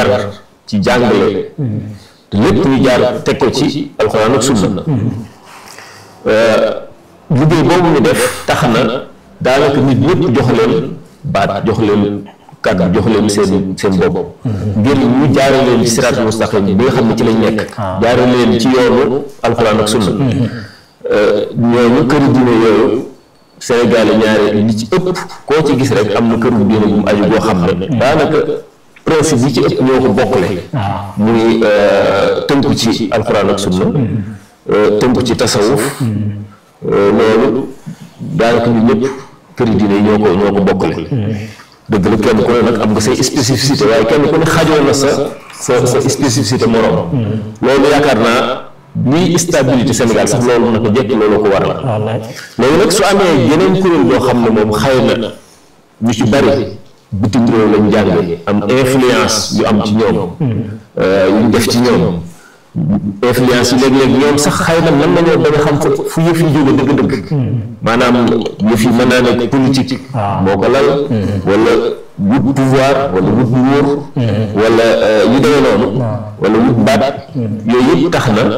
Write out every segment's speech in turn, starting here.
yar ci jàngale te lépp ñu jaar teg ko ci alxuraan ak sunna liggéey boobu ñu def tax na daanaka nit ñëpp jox leen baat jox leen kàddu jox leen seen seen bopp ngir ñu jaare leen ci siraatul mustaqim bi nga xam ne ci lañ nekk jaare leen ci yoonu alxuraan ak sunna ñooñu këri diine yooyu Sénégal ñaare li ci ëpp koo ci gis rek am na këru diine bu mu aju boo xam ne daanaka principe yi ci ëpp ñoo ko bokkale muy tënku ci alxuraan ak sunna tënku ci tasawuf loolu daanaka ñu ñëpp këri diine yi ñoo ko ñoo ko bokkale dëgg la kenn ku ne nag am nga say spécificité waaye kenn ku ne xajoo na sa sa sa spécificité moroom loolu yaakaar naa lii stabilité Sénégal sax loolu naka jekk loolu ko waral léegi nag su amee yeneen kuréel boo xam ne moom xëy na ñu ci bari bitim réew lañ jànge am influence yu am ci ñoom yu def ci ñoom influence yi léeg-léeg ñoom sax xëy na mën nañoo bañ a xam fu yëf yi jóge dëgg-dëgg maanaam yëf yi mën naa nekk politique moo ko lal wala wut pouvoir wala wut nguur wala yu demee noonu wala wut baat yooyu yëpp tax na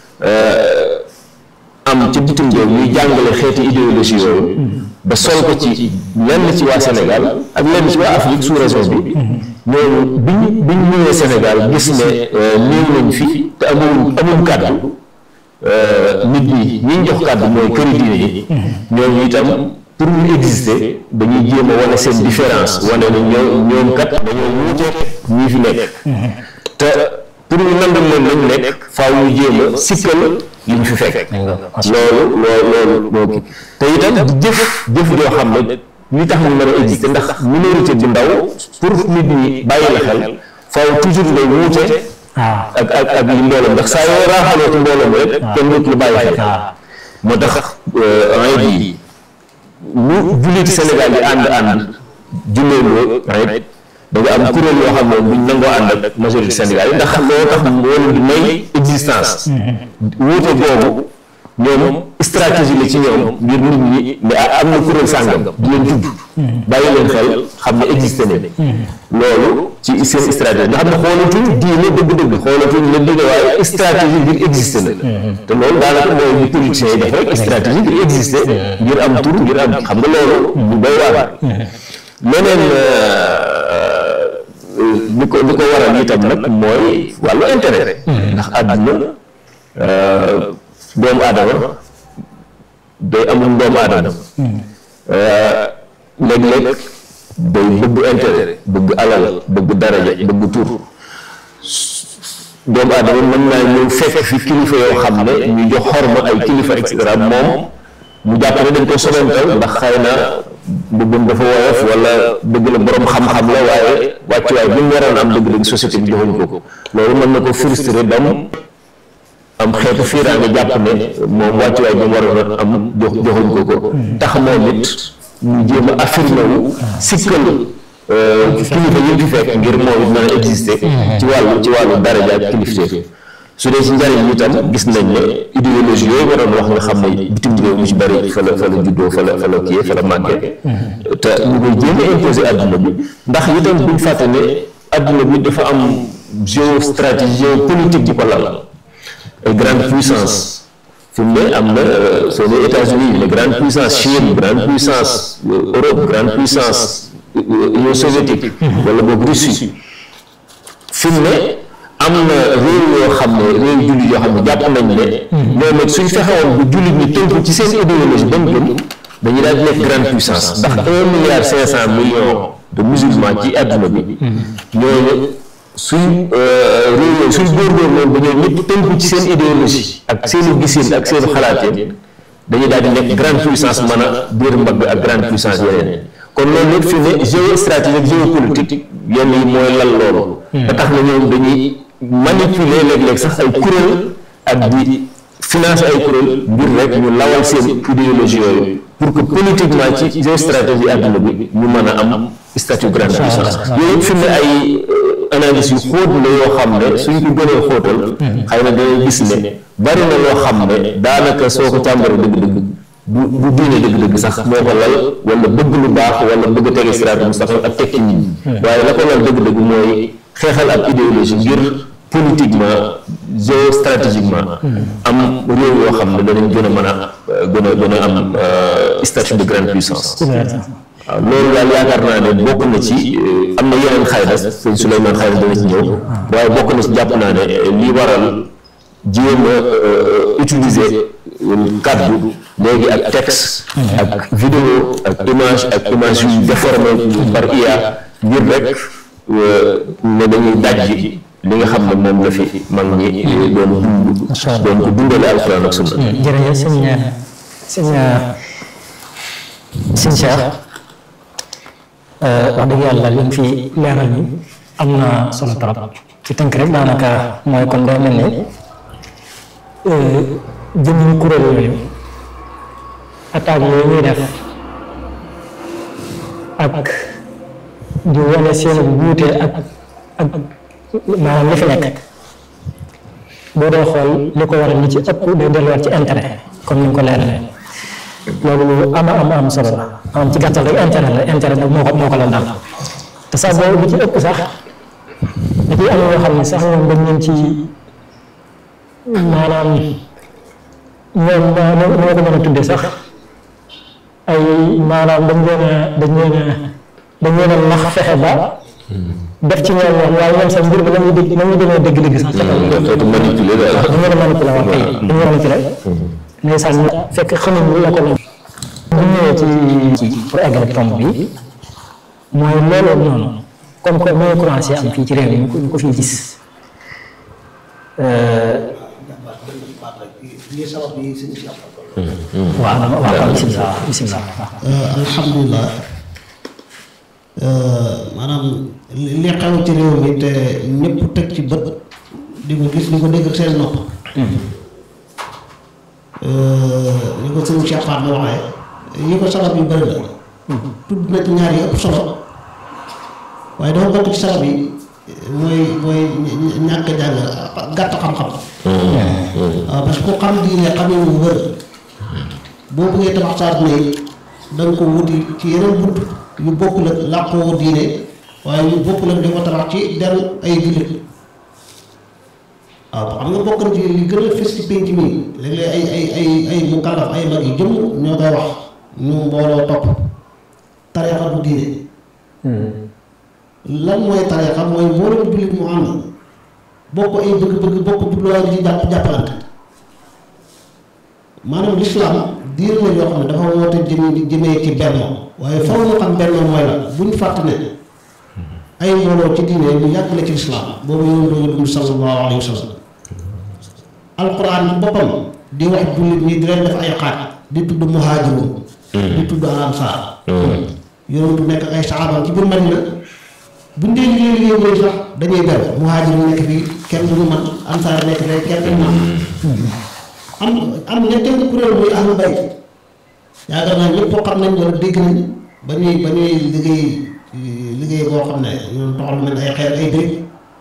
am ci bitim réew ñuy jàngale xeeti idéologie yooyu ba sol ko ci lenn ci waa Sénégal ak lenn ci waa Afrique sous région bi ñooñu bi ñu bi ñu ñëwee Sénégal gis ne néew nañ fi te amul amul kàddu nit ñi ñi ñu jox kàddu mooy këri diine yi ñooñu itam pour ñu exister dañuy jéem a wane seen différence wane ne ñoom ñoom kat dañoo wuute ñii fi nekk te pour ñu nangul leen lañ nekk faaw ñu jéem a sikkal li ñu fi fekk loolu loolu loolu te itam di jëf jëf joo xam ne li tax ñu mën a exister ndax minorité bu ndaw pour nit ñi bàyyi la xel faaw toujours ngay wuute ak ak ak li mbooloo ndax saa yoo raaxaloo ci mbooloo mi rek kenn nit lu bàyyi xel moo tax ayit yi lu julliti Sénégal yi ànd ànd julleeloo ayit da nga am kuréel yoo xam ne buñ nangoo ànd ak majorité Sénégal yi ndax loo tax moo leen di may existence wuute boobu ñoom stratégie la ci ñoom ngir nit ñi ne am na kuréel sàngam di leen tudd bàyyi leen xel xam ne existé ne loolu ci seen stratégie nga xam ne xoolatuñ diine dëgg-dëgg xoolatuñ leen dëgg waaye stratégie ngir existé na te loolu daanaka mooy ñu politiciens yi def rek stratégie ngir existé ngir am tur ngir am xam nga loolu bu doy waar leneen li ko li ko waral itam nag mooy wàllu intérêt ndax àdduna doomu aadama day amul doomu aadama léeg-léeg day bëgg intérêt bëgg alal bëgg daraja bëgg tur doomu aadama mën naa ñëw fekk fi kilifa yoo xam ne ñu jox xorma ay kilifa et cetera moom mu jàpp ne dañ ko sobental ndax xëy na bëggum dafa woyof wala dëgg la borom xam-xam la waaye wàccuwaay bi mu waroon am dëgg-dëgg société bi joxuñ ko ko loolu mën na ko frustré dam am xeetu fiiraange jàpp ne moom wàccuwaay bi mu waroon am jox joxuñ ko ko tax moom it ñu jéem a affirmé wu sikkal kilifa yi fi fekk ngir moom it mën a exister ci wàllu ci wàllu daraja ak kilifteef su dee ci njariñ itam gis nañ ne idéologie yooyu ma doon wax nga xam ne bitim réew mu ci bëri fa la fa la juddoo fa la fa la kii fa la màggee te ñu koy jéem a imposer adduna bi ndax itam buñ fàtte ne adduna bi dafa am géostratégie géopolitique di ko lal ay grande puissance fi mu ne am na soo nee États-Unis les grandes puissances Chine grande puissance Europe grande puissance Union soviétique wala boog Russie fi mu ne am na réew yoo xam ne réew jullit yoo xam ne jàpp nañ ne ñoom it suñ fexewoon bu jullit ñi tënku ci seen idéologie bañ gëm dañuy daal di nekk grande puissance ndax un milliard cinq cent millions de musulmans ci àdduna bi ñooñu suñ réew yooyu suñ góorgóorloon ba ñoom ñëpp tënku ci seen idéologie ak seeni gisin ak seeni xalaateen dañuy daal di nekk grande puissance mën a biir mbagg ak grande puissance yeneen kon loolu lépp fi ne géostratégie ak géopolitique yenn yi mooy lal loolu ba tax na ñoom dañuy manipuler léeg-léeg sax ay kuréel ak di financer ay kuréel ngir rek ñu lawal seen idéologie yooyu pour que politiquement ci géostratégie àdduna bi ñu mën a am statut grande puissance yooyu fi ne ay analyse yu xóot la yoo xam ne suñ ko gënee xóotal xëy na dañuy gis ne bari na loo xam ne daanaka soo ko càmbaree dëgg-dëgg bu bu diine dëgg-dëgg sax moo ko lal wala bëgg lu baax wala bëgg a tege siraatu mustaqim ak tekki nit ñi waaye la ko lal dëgg-dëgg mooy xeexal ab idéologie ngir politiquement géostratégiquement am réew yoo xam ne danañ gën a mën a gën a gën a am statut de grande puissance waaw loolu daal yaakaar naa ne bokk na ci am na yeneen xëy na sëñ Souleymane xëy na dana ci ñëw waaye bokk na ci jàpp naa ne lii waral jéem a utiliser kàddu léegi ak texte ak vidéo ak image ak image yu déformé par IA ngir rek ne dañuy dajji li nga xam ne moom la fi mag ñi doon dund doon ko dundale alxuraan ak sunna jërëjëf sëñ sëñ sëñ Cheikh wax dëgg yàlla li mu fi leeral ni am na solo trop ci tënk rek daanaka mooy kon day mel ne jëmmi kuréel yooyu attaque yooyu ñuy def ak di wane seen wuute ak ak maanaam li fi nekk boo dee xool li ko waral li ci ëpp day delluwaat ci intérêt comme ni nga ko leeralee loolu lu ama am am solo la maanaam ci gàttal rek intérêt la intérêt boobu moo ko moo ko la dal te sax boobu li ci ëpp sax da ciy am yoo xam ne sax ñoom dañ leen ci maanaam ñoom moo ko mën a tuddee sax ay maanaam dañ leen a dañ leen a dañ leen a nax fexe ba def ci ñoom ñoom waaye ñoom sax mbir bi la muy dégg la muy demee dëgg-dëgg sax ca kaw xeetu manipulé daal dañ leen a manipulé wax kay dañ leen a manipulé mais sax fekk xamuñ la ko la bu ñëwee ci ci pour eggal tomb bi mooy loolu noonu comme que mooy commencé am fii ci réew mi ñu ko fii gis waaw waaw bisimilah bisimilah alhamdulilah maanaam li xew ci réew mi te ñëpp teg ci bët di ko gis di ko dégg seen nopp li ko sëñ Cheikh Fall waxee yi ko sabab yu bëri la tudd na ci ñaar yi ëpp solo waaye dafa bokk ci sabab yi mooy mooy ñàkk jàng gàtt xam-xam waaw parce que ku xam diine xam yi mu wër boo bëggee tabax saat ne da nga ko wuti ci yeneen bunt yu bokkul ak làqoo diine waaye yu bokkul ak di ko tabax ci deru ay jullit waaw xam nga bokk na ci li gën a fës ci pénc mi léeg-léeg ay ay ay ay mu kàllaf ay mag yi jëm ñoo koy wax ñu mbooloo topp tariixa bu diine lan mooy tariixa mooy mbooloo jullit mu am bokk ay bëgg-bëgg bokk jubluwaay di jàpp jàppalante maanaam lislaam diir la yoo xam ne dafa woote jëm jëmee ci bennoo waaye faw ñu xam bennoo mooy la bu ñu fàtte ne ay mbooloo ci diine lu yàgg la ci lislaam boobu yoon dooga dund sallallahu alayhi wa sallam alquran ci boppam di wax jullit ñi di leen def ay xaaj di tudd muhaajiruun di tudd ansaar yoon du nekk ay saxaabam ci biir Madina buñ dee liggéey liggéey boobu sax dañuy ber muhaajiruun nekk fii kenn du ñu man ansaar nekk fii kenn du ñu man am am ñetteelu kuréel muy ahlu bayt yaakaar naa ñëpp xam nañ wala dégg nañ ba ñuy ba ñuy liggéey liggéey boo xam ne ñun toxal nañ ay xeer ay dégg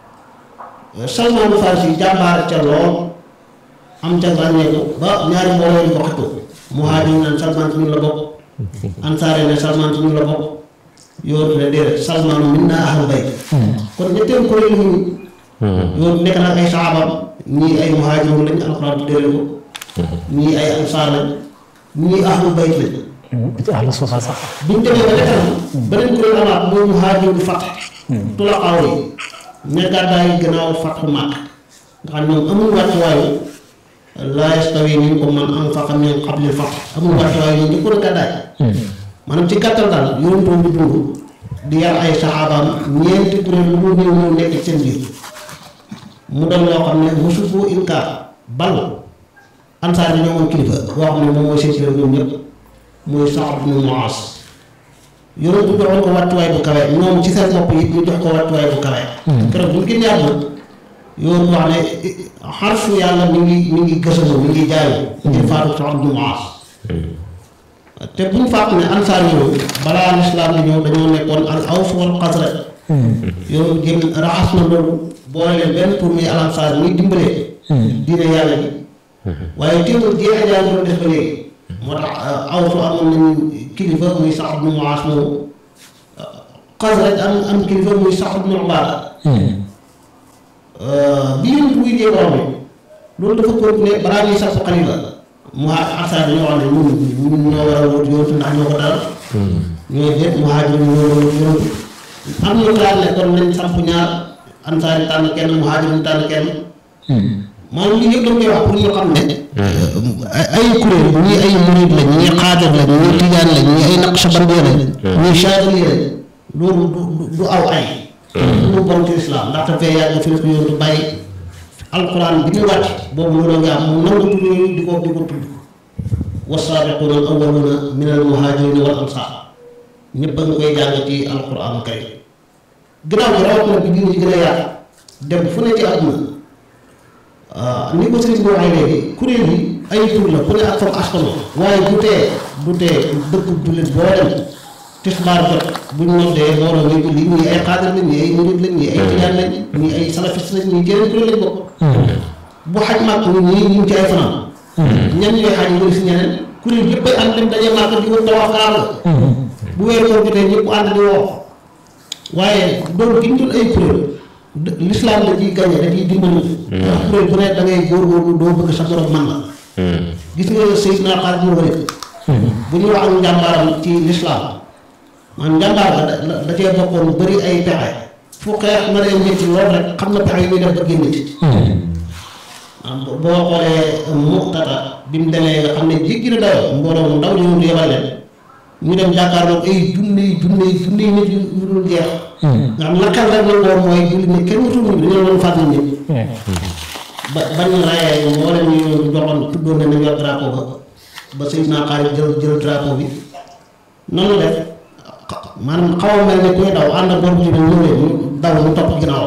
Salmaanu Farsi jàmbaar ca lool am ca ràññeeku ba ñaari mbooloo di ko xëccoo muhaajir naan Salmaan ci ñun la bokk ansaare ne Salmaan ci ñun la bokk yoonu ne déedéet Salmaanu min naa ahlu bayt kon ñetteelu kuréel yi yoonu nekk nag ay saxaabam ñii ay muhaajiroon lañ alxuraan tuddee ko ñii ay ansaar lañ ñii ahlu bayt lañ ci ahlu suufa sax biñ demee ba kanam beneen kuréel amaat mooy muhaajiroon fat tulaqaaw yi ne gàddaay gannaaw fatxu Màkk nga xam ñoom amul wàccuwaayu laa yastawi minkum man anfaqa min qabli fath amul wàccuwaayu ñoom ñu ko gàddaay maanaam ci gàttal daal yonent bi dund di yar ay saxaabaam ñeenti kuréel lu mu néew ñëw nekk seen biir mu doon loo xam ne mosu ko inkaar bal ansaar yi ñoo amoon kilifa boo xam ne moom mooy seen kilifa ñoom ñëpp muy Saad ibn Muaaz yonent bu joxoon ko wàccuwaay bu kawe ñoom ci seen bopp yi ñu jox ko wàccuwaay bu kawe keroog bu ñu génnee àdduna yoon wax ne xarfu yàlla mi ngi mi ngi gësamu mi ngi jaayu ci faatu Saad ibn Muaaz te bu ñu fàtte ne ansaar yooyu balaa lislaam di ñëw dañoo nekkoon al aws wal xasraj yow jëm raxas na loolu boole leen benn pour muy alansaar muy dimbalee diine yàlla bi waaye teewul jeexe jaan doon def ba léegi moo tax awsu amoon nañu kilifa muy Saad ibn Muaaz moomu xasraj am am kilifa muy Saad ibn Ubaada bi yonent buy jee borom bi loolu dafa continuer balaa ñuy sax xalifa mu asaar ñoo xam ne ñun ñun ñoo war a wut yonent ndax ñoo ko dal ñooy déet muhaajir ñoo war a wut yonent am ñu xalaat ne kon nañ samp ñaar ansaar yi tànn kenn muhaajir ñu tànn kenn maanaam lii yëpp dañ koy wax pour ñu xam ne ay kuréel ñii ay murid lañ ñii xaadir lañ ñii tijaan lañ ñii ay naqshbandi lañ ñii chaadili lañ loolu du du aw ay lu bon ci islam ndaxte fee yàgg fi ko yoon du bàyyi alquran bi ñu wàcc boobu loolu nga am mu nangu tudd yooyu di ko di ko tudd wasaabiquuna al awwaluuna min al muhaajirina wal ansaar ñëpp a ngi koy jàng ci alquran kay gannaaw gi rawat na bi diine ji gën a yaatu dem fu ne ci àdduna ni ko sëriñ bi waxee léegi kuréel yi ay tur la ku ne ak fam askano waaye du tee du tee dëkk jullit boo dem tisbaar jot buñ noddee mbooloo ngay julli ñii ay xaadir lañ ñii ay murid lañ ñii ay tijaan lañ ñii ay salafiste lañ ñii jeneen kuréel lañ bokk bu xaj màkk ñi ñii ñu ngi ci ay fanaan ñan ñooy xaj yi si ñeneen kuréel yëpp ay ànd dem daje màkk di wër tawaaf kaaba bu weer koor jotee ñëpp ànd di woo waaye doon gi ñu doon ay kuréel l'islam da ciy gañe da ciy dimbali ndax kuréel bu ne da ngay góorgóorlu doo bëgg sa borom man la gis nga Seydina Xaalid ibn Waliid bu ñu wax ak njàmbaaram ci l'islam man njàmbaar la da da cee bokkoon bëri ay pexe fu xeex na leen métti lool rek xam na pexe yi muy def ba génn ci boo xoolee muxtata bi mu demee nga xam ne jéggi na dayoo mbooloo mu ndaw ñu yebal leen ñu dem jàkkaarloo ay junni junni junni nit yu dul jeex nga xam la xel rek la woon mooy julli ne kenn wutul ñu dañoo doon fàttali nit ba bañ rayee moo leen ñu joxoon tuddoon ne nañ yor drapeau ba ba Seydina Xaalid jël jël drapeau bi noonu def maanaam xaw a mel ne kuy daw ànd ak borom ci ñëw leen ñu daw mu topp ginnaaw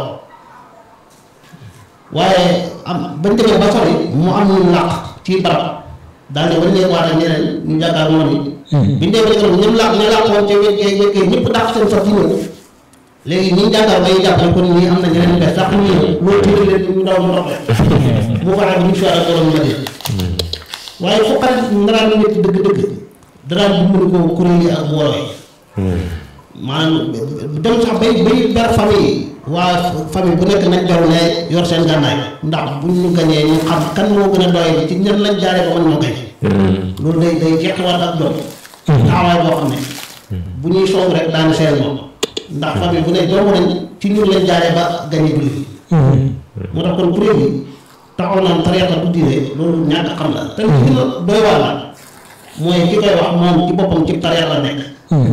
waaye am bañ demee ba sori mu am ñu làq ci barab daal di wane waat ak ñeneen ñu jàkkaar moom yi biñ dee ba ñu ñëm làq ñu làqoon ca wekkee wekkee ñëpp dàq seen fas yi ñëw léegi ñi jàkkaar bay jàpp ne kon ñii am na ñeneen ñu bees dàq ñu ñëw loolu tiital leen ñu daw ñu topp leen bu faxee bu ñu fi ak borom ma dee waaye fu xarit ndaraan nit dëgg-dëgg daraan bu mënu ko kuréel yi ak mbooloo yi maanaam dem sax bay bay ber famille waa famille bu nekk nañ beru ne yor seen gànnaay ndax buñ ñu gañee ñu xam kan moo gën a doy ci ñan lañ jaaree ba mën ñoo gañ loolu day day jeqiwaat ak doom taxawaay boo xam ne bu ñuy soog rek daana seen moom ndax famille bu ne jomb nañ ci ñun lañ jaaree ba gañe julli moo tax kon kuréel yi taxaw naan tariixa du diine loolu ñàkk xam la te li gën a doy waar la mooy ki koy wax moom ci boppam ci tariixa la nekk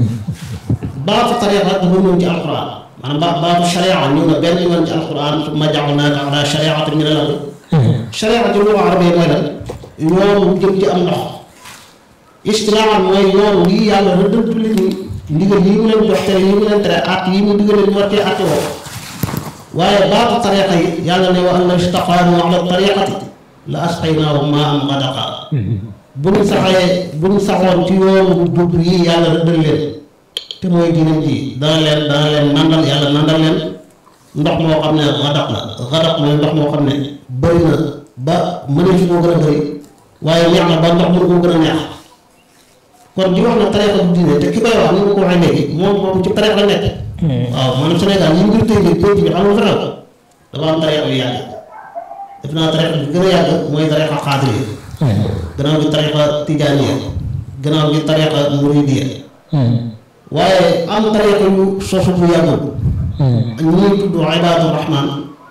baatu tariixa dafa ñëw ci alquran maanaam ba baatu sharia ñëw na benn yoon ci alquran summa ja'alnaaka ala shari'atin min al-amr sharia ci lu arabee mooy lan yoon wu jëm ci am ndox istilaahan mooy yoon lii yàlla rëddal jullit ñi ndigal yi mu leen jox tere yi mu leen tere at yi mu digal leen war cee atte woo waaye baatu tariixa yi yàlla ne wa an law istaqaamu ala tariiqati la asqaynaahum maa'an ghadaqa bu ñu saxee bu ñu saxoon ci yoon wu jub yi yàlla rëddal leen te mooy diinam ji dana leen dana leen nandal yàlla nandal leen ndox moo xam ne xadaq la xadaq mooy ndox moo xam ne bëri na ba mënee fi koo gën a bëri waaye neex na ba ndox mënu koo gën a neex kon di wax na tariixa du diine te ki koy wax ni nga ko waxee léegi moom moom ci tariixa la nekk waaw maanaam Sénégal yi ngir tey bi pénc bi xam nga fa dafa am tariixa yu yàgg def naa tariixa bi gën a yàgg mooy tariixa xaadiriya gannaaw gi tariixa tijaaniya gannaaw gi tariixa muridiya waaye am tariixa yu sosu bu yàggul ñii tudd ibaadu rahmaan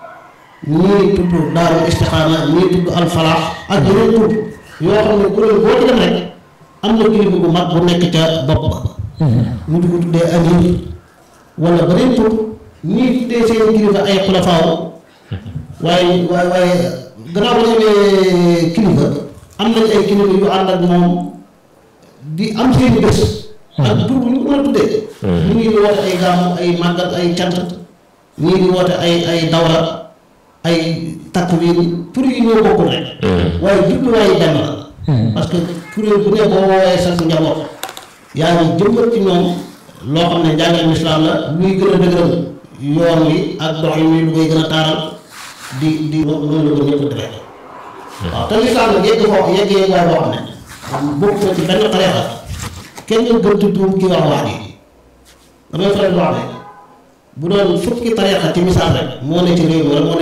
ñii tudd daaru istixaama ñii tudd alfalaax ak yeneen tudd yoo xam ne kuréel boo ci dem rek am na kilifa bu mag bu nekk ca bopp ba ñu di ko tuddee amir wala beneen tur ñii tuddee seen kilifa ay xulafaaw waaye waaye waaye gannaaw ba ñu amee kilifa am nañ ay kilifa yu ànd ak moom di am seeni bés ak tur bu ñu ko mën a tuddee ñu ngi di woote ay gàmmu ay màggal ay cant ñii di woote ay ay dawra ay takbiir tur yi ñoo bokkul rek waaye jubluwaayu benn la parce que kuréel bu ne boo woowee sa njaboot yaa ngi jëmbat ci ñoom loo xam ne njàngaleem islaam la luy gën a dëgëral yoon wi ak dox yi lu koy gën a taaral di di loolu la ko ñëpp defee waaw te lislaam nag yegg foofu yegg yegg waay boo xam ne bokk na ci benn tariixa kenn gën tudd ki wax wax ji damay faral di wax ne bu doon fukki tarixa ci misaal rek moo ne ci réew mi wala moo